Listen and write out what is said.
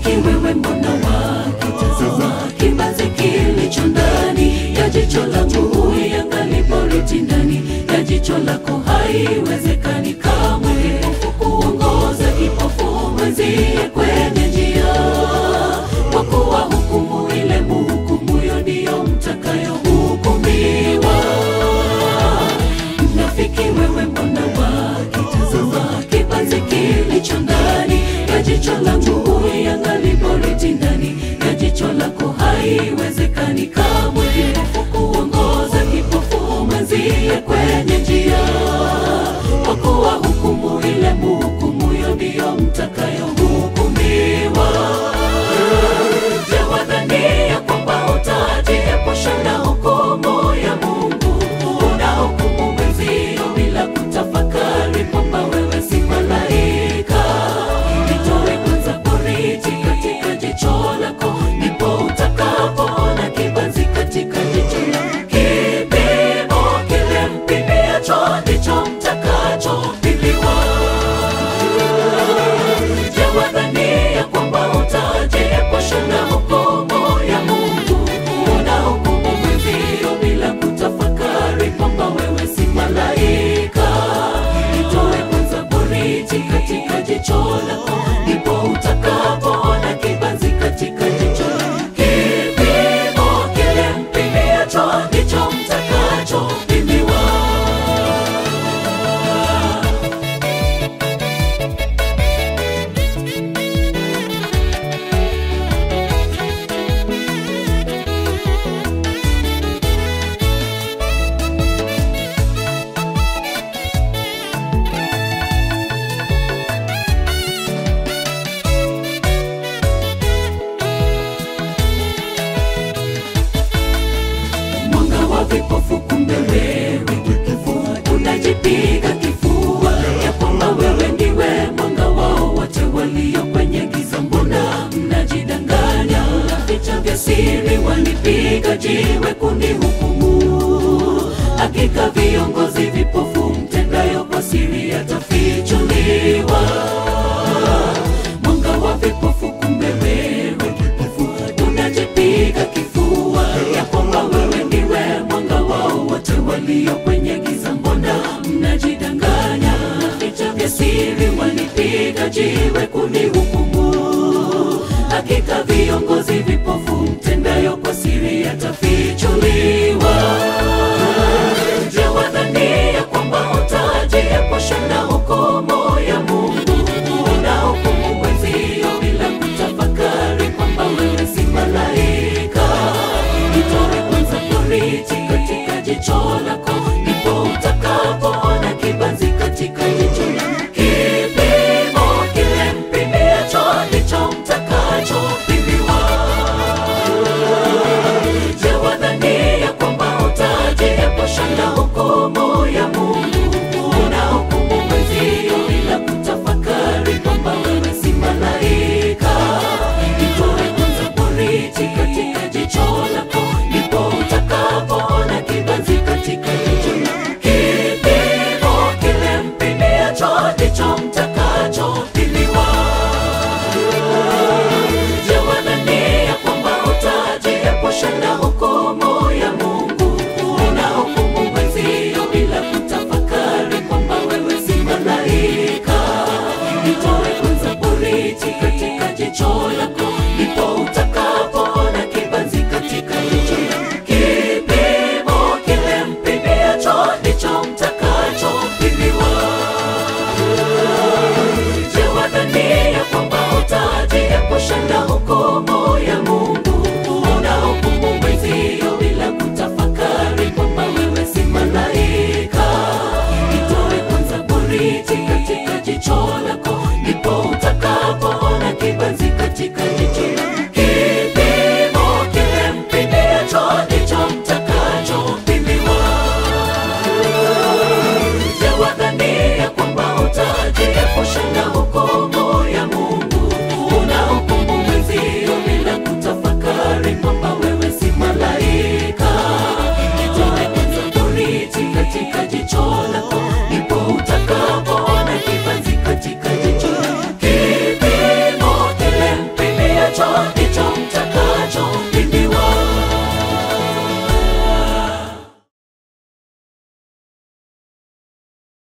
Mnafiki wewe, mbona wakitazama kibanzi kilicho ndani ya jicho langu, huiangali boriti ndani ya jicho lako, haiwezekani kamwe kipofu kuongoza kipofu mwenzie kwenye njia, kwa kuwa hukumu ile muhukumuyo ndiyo mtakayohukumiwa. Mnafiki wewe, mbona wakitazama kibanzi kilicho ndani ya jicho langu, huiangali boriti ndani ya jicho lako, haiwezekani kamwe kipofu kuongoza kipofu mwenzie kwenye njia, kwa kuwa hukumu ile muhukumuyo ndiyo mtakayohukumiwa. Je, wadhania kwamba utajiepusha na hukumu ya Mungu? Unahukumu mwenzio bila kutafakari kwamba wewe si malaika. Nitoe kwanza boriti katika jicho lako, ndipo utakapoona kibanzi katika jicho lako. Kipimo kile mpimiacho ndicho mtakachopimiwa. Je, wadhania kwamba utajiepusha na hukumu ya Mungu? Unahukumu mwenzio bila kutafakari kwamba wewe si malaika. Nitoe kwanza boriti katika jicho lako, ndipo utakapoona kibanzi katika jicho lako. Kipimo kile mpimiacho ndicho mtakachopimiwa. mwanga wa vipofu, kumbe wewe kipofu unajipiga kifua ya kwamba wewe ndiwe mwanga wao wote walio kwenye giza. Mbona mnajidanganya? Vicha vya siri walipiga jiwe kunihukumu. Hakika viongozi vipofu mtendayo kwa siri yatafichuliwa. Mwanga wa vipofu, kumbe wewe kipofu unajipiga kifua ya kwamba wewe ndiwe mwanga wao wote walio kwenye giza. Mbona mnajidanganya? Vicha vya siri walipiga jiwe kunihukumu. Hakika viongozi vipofu mtendayo kwa siri yatafichuliwa. Je, wadhania kwamba utajiepusha na hukumu ya Mungu? Unahukumu mwenzio bila kutafakari kwamba wewe si malaika. Nitoe kwanza boriti katika jicho lako, ndipo utakapoona kibanzi katika jicho lako. Kipimo kile mpimiacho ndicho mtakachopimiwa. Je, wadhania kwamba utajiepusha na hukumu ya Mungu? Unahukumu mwenzio bila kutafakari kwamba wewe si malaika. Nitoe kwanza boriti katika jicho lako, ndipo utakapoona kibanzi katika jicho lako. Kipimo kile mpimiacho ndicho mtakachopimiwa. Je, wadhania kwamba utajiepusha na hukumu ya Mungu? Unahukumu mwenzio bila kutafakari kwamba wewe si malaika. Nitoe kwanza boriti katika jicho lako, ndipo utakapoona kibanzi katika jicho lako. Kipimo kile mpimiacho ndicho mtakachopimiwa. Je, wadhania kwamba utajiepusha na hukumu ya Mungu? Unahukumu mwenzio bila kutafakari kwamba wewe si malaika. Nitoe kwanza boriti katika jicho lako, ndipo utakapoona kibanzi katika jicho lako. Kipimo kile mpimiacho ndicho mtakachopimiwa. Je, wadhania kwamba utajiepusha na hukumu ya Mungu? Unahukumu mwenzio bila kutafakari kwamba wewe si malaika. Nitoe kwanza boriti katika jicho